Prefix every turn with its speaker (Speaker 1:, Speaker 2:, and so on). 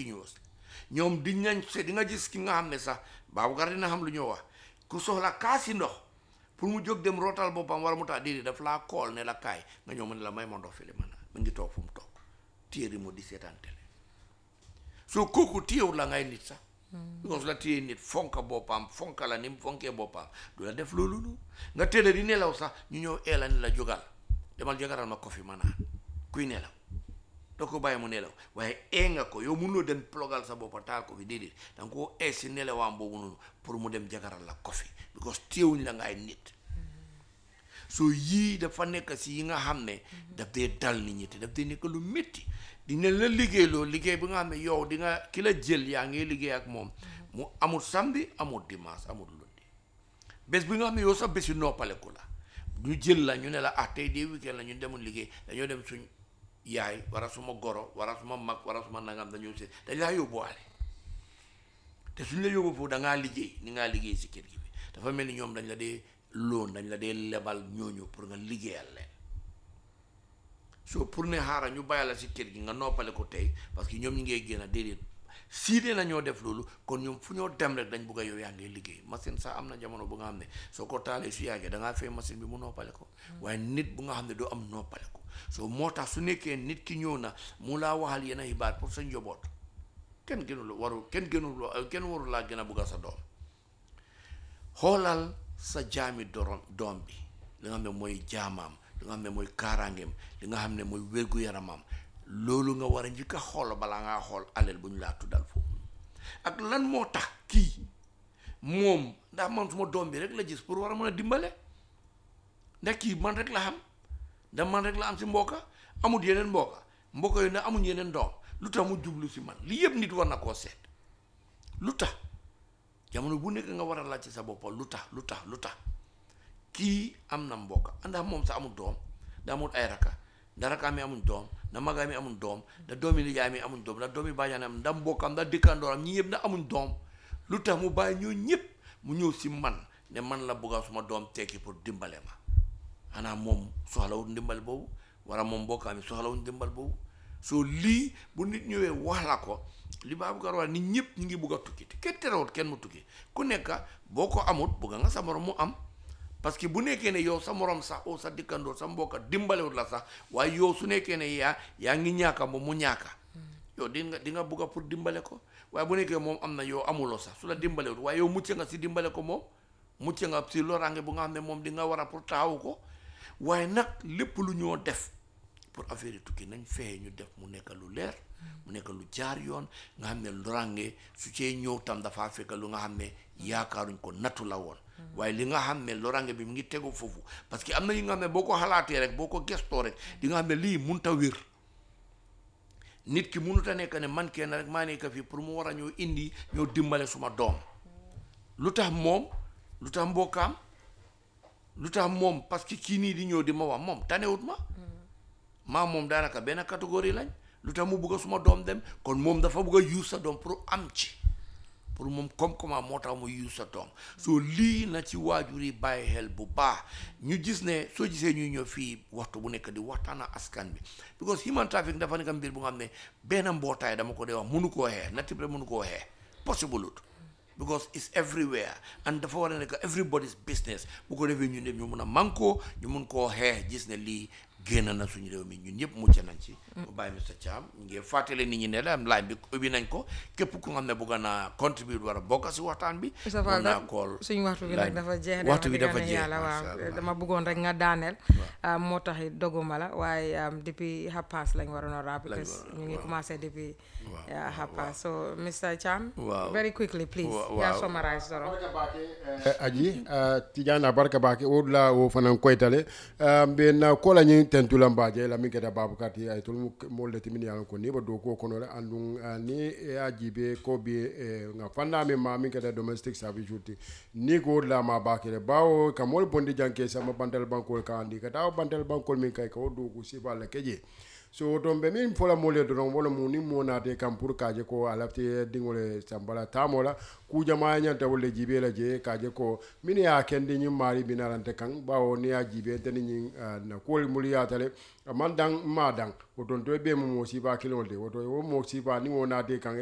Speaker 1: continuous ñoom di nañ se di nga gis ki nga xam ne sax Baboucarr dina xam lu ñoo wax ku soxla kaasi ndox pour mu jóg dem rootal boppam wala mu tax déedéet daf laa kool ne la kaay nga ñëw mu ne la may ma ndox fi li ma naan mu ngi toog fu mu toog téeri mu di seetaan télé soo kooku téyewul la ngay nit sax because la téye nit fonka boppam fonka la ni mu fonkee boppam du la def loolu lu nga tëdd di nelaw sax ñu ñëw eela ni la jógal demal jagaral ma kofi ma naan kuy nelaw doo ko bàyyi mu nelaw waaye ee nga ko yow mënuloo dem plogal sa boppa taal ko fi déedéet da nga koo ee si nelawaam boobu noonu pour mu dem jagaral la kofi because téewuñ la ngay nit so yii dafa nekk si yi nga xam ne daf dee dal nit ñi te daf dee nekk lu métti dina la liggéey loo liggéey bi nga xam ne yow di nga ki la jël yaa ngi liggéey ak moom mu amul samedi amul dimanche amul lundi bés bi nga xam ne yow sax bési noppaleku la ñu jël la ñu ne la ah tey dee weekend la ñu demul liggéey dañoo dem suñ yaay wara suma goro wara suma mag wara suma nangam dañoo si dañ laa yóbbuwaale te suñ la yóbbu foofu da ngaa liggéey ni ngaa liggéey si kër gi bi dafa mel ni ñoom dañ la dee loon dañ la dee lebal ñooñu pour nga liggéeyal leen so pour ne xaaral ñu bàyyi la si kër gi nga noppale ko tey parce que ñoom ñi ngay génn déedéet siidee na ñoo def loolu kon ñoom fu ñoo dem rek dañ bugg a yow yaa ngay liggéey machine sax am na jamono bu nga xam ne soo ko taalee su yàggee da ngaa fay machine bi mu noppale ko waaye nit bu nga xam ne doo am noppale ko so moo tax su nekkee nit ki ñëw na mu laa waxal yenn xibaar pour sa njaboot kenn gënul waru kenn gënul kenn warul laa gën a bugg a sa doom xoolal sa jaami dorom doom bi li nga xam ne mooy jaamaam li nga xam ne mooy kaaraangeem li nga xam ne mooy wérgu-yaramam loolu nga war a njëkk a xool balaa ngaa xool alal bu ñu laa tuddal foofu ak lan moo tax kii moom ndax man suma doom bi rek la gis pour war a mën a dimbale ndax kii man rek la xam ndax man rek la am si mbokka amul yeneen mbokka mbokka yooyu ndax amuñ yeneen doom lu tax mu jublu si man li yëpp nit war na koo seet lu tax jamono bu nekk nga war a laaj ci sa bopp lu tax lu tax lu tax kii am na mbokka ndax moom sa amul doom da amul ay raka ndax raka mi amuñ doom ndax magaa mi amuñ doom ndax doomi nijaay mi amuñ doom ndax doomi bàjjan am ndax mbokkam ndax dëkkandooram ñi yëpp ndax amuñ doom lu tax mu bàyyi ñoo ñëpp mu ñëw si man ne man la bëgga suma doom tekki pour dimbale ma xanaa moom soxlawut ndimbal boobu wala moom mbokkaam mi soxlawut ndimbal boobu soo lii bu nit ñëwee wax la ko li Baboucarr wax nit ñëpp ñu ngi bugg a tukki te kenn terewut kenn mu tukki ku nekk boo ko amut bugga nga sa morom mu am parce que bu nekkee ne yow sa morom sax o sa dikkandoor sa mbokka dimbalewut la sax waaye yow su nekkee ne yaa yaa ngi ñaaka moom mu ñaaka yow di nga di nga bugga pour dimbale ko waaye bu nekkee moom am na yow amuloo sax su la dimbalewut waaye yow mucc nga si dimbale ko moom mucc nga si loraange bu nga xam ne moom di nga war a pour taxawu ko waaye nag lépp lu ñoo def pour affaire yi tukki nañ fexe ñu def mu nekk lu leer mu nekk lu jaar yoon nga xam ne loraange su cee ñëw tam dafa fekk lu nga xam ne yaakaaruñ ko nattu la woon waaye li nga xam ne loraange bi mu ngi tegu foofu parce que am na yi nga xam ne boo ko xalaatee rek boo ko gestoo rek di nga xam ne lii munta wér nit ki munut a nekk ne man kenn rek maa nekk fii pour mu war a ñëw indi ñëw dimbale suma doom lu tax moom lu tax mbokkaam lu tax moom parce que kii nii di ñëw di ma wax moom tanewut ma maa moom daanaka benn catégorie lañ lu tax mu bugg a suma doom dem kon moom dafa bugg a use sa doom pour am ci pour moom comme comment moo tax mu use sa doom soo lii na ci waajur yi bàyyi xel bu baax ñu gis ne soo gisee ñuy ñëw fii waxtu bu nekk di waxtaan ak askan bi because human trafficking dafa nekk mbir bu nga xam ne benn mbootaay dama ko dee wax mënu koo xee natib rek mënu koo xee possible ut because it's everywhere and dafa war a nekk everybody's business bu ko defee ñun ñëpp ñu mun a manko ñu mun koo xeex gis ne lii génn na suñu réew mi ñun ñëpp mucc nañ ci mu bàyyi Mr Cham ñu ngi fàttale nit ñi ne la laaj bi ubbi nañ ko képp ku nga xam ne bëgg naa contribute war a bokk si waxtaan bi
Speaker 2: Moustapha
Speaker 1: naa kool
Speaker 2: suñu waxtu bi nag dafa jeex
Speaker 1: waxtu bi dafa
Speaker 2: wax dëgg
Speaker 1: jeex
Speaker 2: yàlla
Speaker 1: macha
Speaker 2: waaw
Speaker 1: Allah.
Speaker 2: dama bëggoon rek nga daaneel moo tax it doguma la waaye depuis hapas lañ waroon a raab because
Speaker 1: waroon a-
Speaker 2: ñu ngi
Speaker 1: waaw.
Speaker 2: commencé depuis
Speaker 1: Waaw,
Speaker 2: yeah,
Speaker 1: waaw,
Speaker 2: hapas so Mr Cham
Speaker 1: Waaw.
Speaker 2: very quickly please
Speaker 1: Wa-
Speaker 2: yaa
Speaker 1: waaw.
Speaker 2: summarize doro
Speaker 3: Eh, aji uh, tijana barka bake o la o fanan koytale uh, mbe na kola nyi tentula mbaje la mi keta babu kati ay tol mo le timini yalan ko ni ba do ko kono le andun uh, ni e ajibe ko bi eh, nga fanda mi ma mi keta domestic service juti ni ko la ma bakere bawo kamol bondi janke sama bantal bankol ka andi kata o bantal bankol min kay ko do ko siba la keje so ton be min fola mole doron wala mu ni mo naate kam pour kaje ko alafte dingole sambala tamola ku jama nyanta wolle jibe la je kaje ko min ya kendi nyi mari binarante kan bawo ni ya jibe tan nyi na kol muli ya tale man dang ma dang o ton to be mo mo siba kilonde o to wo mo siba ni wo naate kan